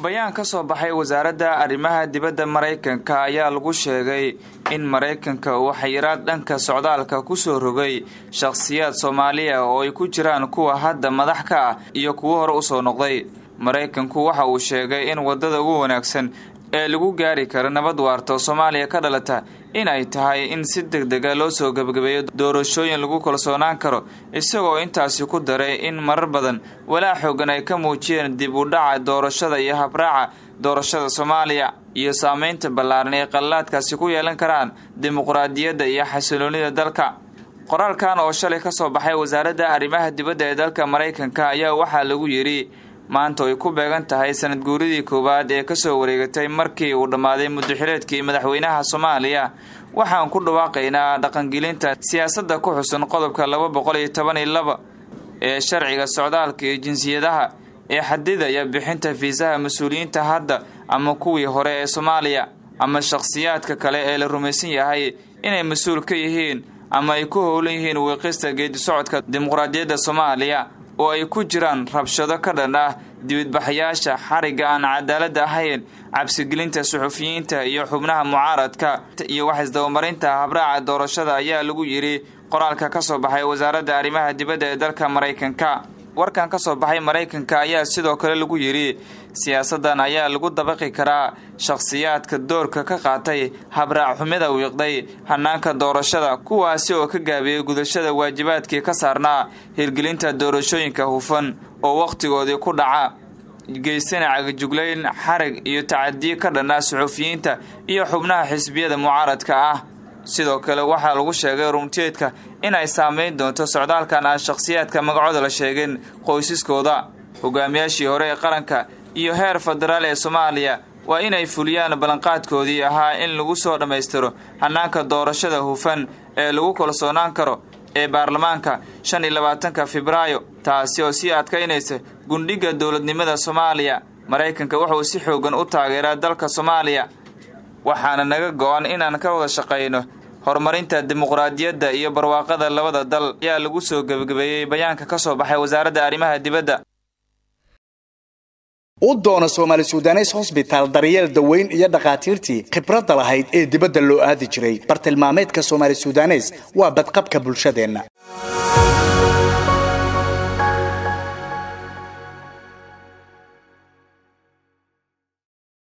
bayaan ka soo baxay wasaaradda arrimaha dibadda maraykanka ayaa lagu sheegay in maraykanka uu xayiraad dhanka socdaalka ku soo rogay shakhsiyaad soomaaliya oo ay ku jiraan kuwa hadda madax ka ah iyo kuwo hore usoo noqday maraykanku waxa uu sheegay in waddada ugu wanaagsan ee lagu gaari karo nabad waarta oo soomaaliya ka dhalata in ay tahay in si deg dega loo soo gebagabeeyo doorashooyin lagu kalsoonaan karo isagoo intaasi ku daray in marar badan walaa xoogan ay ka muujiyeen dib u dhaca doorashada iyo habraaca doorashada soomaaliya iyo saameynta ballaaran ee qallaadkaasi ku yeelan karaan dimuqraadiyadda iyo xasiloonida dalka qoraalkan oo shalay ka soo baxay wasaaradda arrimaha dibadda ee dalka maraykanka ayaa waxaa lagu yidhi maanta ay ku beegan tahay sanad guuridii koowaad ee kasoo wareegatay markii uu dhammaaday muddaxileedkii madaxweynaha soomaaliya waxaan ku dhawaaqaynaa dhaqangelinta siyaasadda ku xusan qodobka laba boqol iyo toban iyo laba ee sharciga socdaalka iyo jinsiyadaha ee xadidaya bixinta fiisaha mas-uuliyiinta hadda ama kuwii hore ee soomaaliya ama shakhsiyaadka kale ee la rumaysan yahay inay mas-uul ka yihiin ama ay ku howlan yihiin wiiqista geedi socodka dimuqraadiyadda soomaaliya oo ay ku jiraan rabshado ka dhan ah dibadbaxayaasha xarigga aan cadaaladda ahayn cabsigelinta suxufiyiinta iyo xubnaha mucaaradka iyo wax isdabamarinta habraaca doorashada ayaa lagu yidhi qoraalka ka soo baxay wasaaradda arrimaha dibadda ee dalka maraykanka warkan ka soo baxay maraykanka ayaa sidoo kale lagu yidhi siyaasaddan ayaa lagu dabaqi karaa shakhsiyaadka doorka ka qaatay habraac xumida wiiqday hanaanka doorashada kuwaasi oo ka gaabiyey gudashada waajibaadkii ka saarnaa hirgelinta doorashooyinka hufan oo wakhtigoodii ku dhaca geysana cagajuglayn xarag iyo tacadiye ka dhanaa suxufiyiinta iyo xubnaha xisbiyada mucaaradka ah sidoo kale waxaa lagu sheegay runteedka in ay saameyn doonto socdaalkan aan shakhsiyaadka magacooda la sheegin qoysaskooda hogaamiyaashii hore ee qaranka iyo heer federaal ee soomaaliya waa inay fuliyaan ballanqaadkoodii ahaa in lagu soo dhammaystiro hanaanka doorashada hufan ee lagu kalsoonaan karo ee baarlamaanka shan iyo labaatanka febraayo taasi oo sii adkaynaysa gundhigga dowladnimada soomaaliya maraykanka wuxuu si xoogan u taageeraa dalka soomaaliya waxaana naga go-an inaan ka wada shaqayno horumarinta dimuqraadiyadda iyo barwaaqada labada dal ayaa lagu soo gebagabeeyey bayaanka ka soo baxay wasaaradda arrimaha dibadda u doona soomaali sudanes hosbitaal daryeel daweyn iyo dhakhaatiirtii khibradda lahayd ee dibadda loo aadi jiray bartilmaameedka soomaali sudanes waa badqabka bulshadeenna